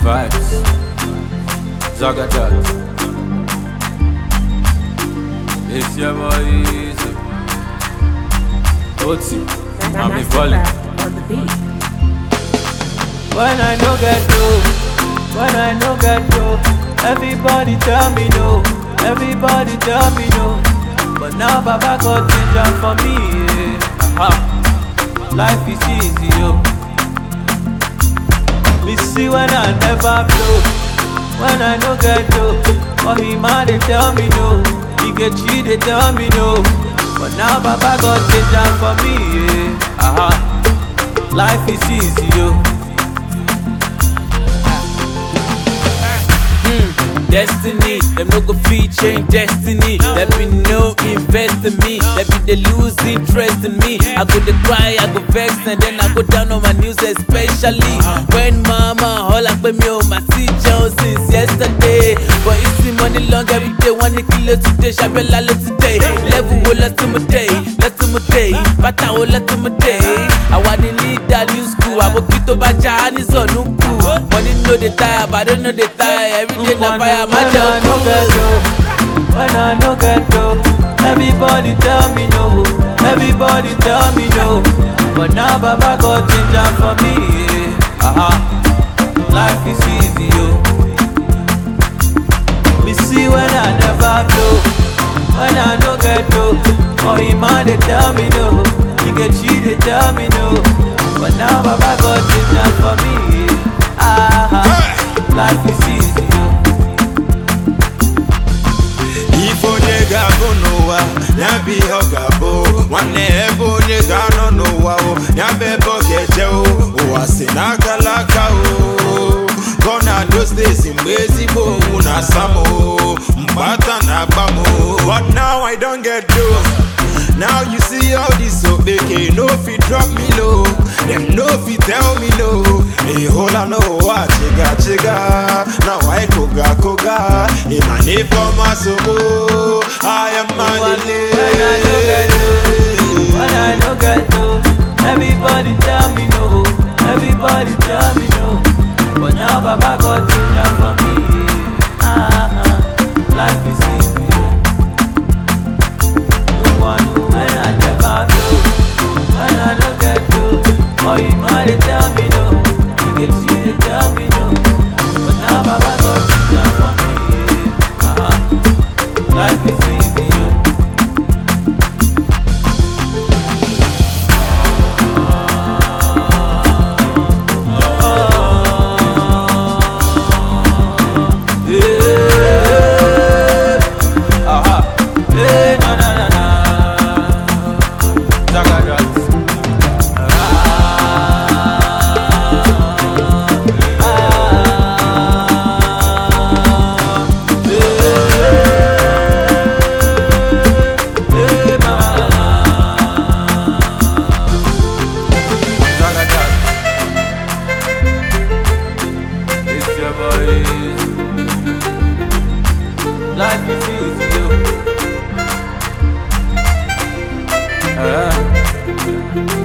vibes. Zagadat. It's your boy Easy. Oti. I'm a volley. on the beat. When I no get dough, when I no get dough, everybody tell me no, everybody tell me no. But now Baba got ginger for me, yeah. Aha. Life is easy, yo. Me see when I never blow, when I no get dough. For him, man, they tell me no, he get cheat, they tell me no. But now Baba got ginger for me, yeah. Aha. Life is easy, yo. Destiny, them no go fit change destiny. There be no invest in me. There be they lose interest in me. I go to cry, I go vex, and then I go down on my news, especially when mama all up me on my seat Jones since yesterday. But you see money long every day, one kilo today, shabella today. Level will let to my day, let to my day, but I will let to my day. I want to lead that new school. I will keep to my Chinese on Money no dey tire, but I don't know they tire. Every day na fire, my job no get dough. When I no get dough, everybody tell me no. Everybody tell me no. But now Baba got ginger for me. Yeah. Uh-huh. Life is easy, yo. Me see when I never blow. When I no get dough, oh him man they tell me no. He get cheat, they tell me no. But now Baba got ginger for me. Yeah. Uh-huh. Life is easy, yo. ife onye ga-abụ n'ụwa ya bụ ihe ọ ga-abụ nwanne ebe onye ga-anọ n'ụwa o ya bụ ebe ọ ga-eje o ụwa si n'akala aka o gọna those days mgbe ezigbo owu na-asa m o mgbata na-agba m o but now I don't get dough Now you see all this so big, no fit drop me low. Them no fit tell me no. A whole I know what chiga chiga. Now I koga koga. In my name for my soul, I am When I my no get dough, everybody tell me no. Everybody tell me no. But now Baba got ginger for me. Uh-huh. Life is easy. No one know when I never do. When I no get dough, oh you might they tell me no. You get see they tell me no. But now Baba got ginger for me. Uh-huh. Life is easy. yo. Yeah. Aha. Yeah, na, na, na, na. Zagadat. Ah. Yeah. Yeah, na, na, na. Zagadat. It's your boy. Life is easy, yo. Ah.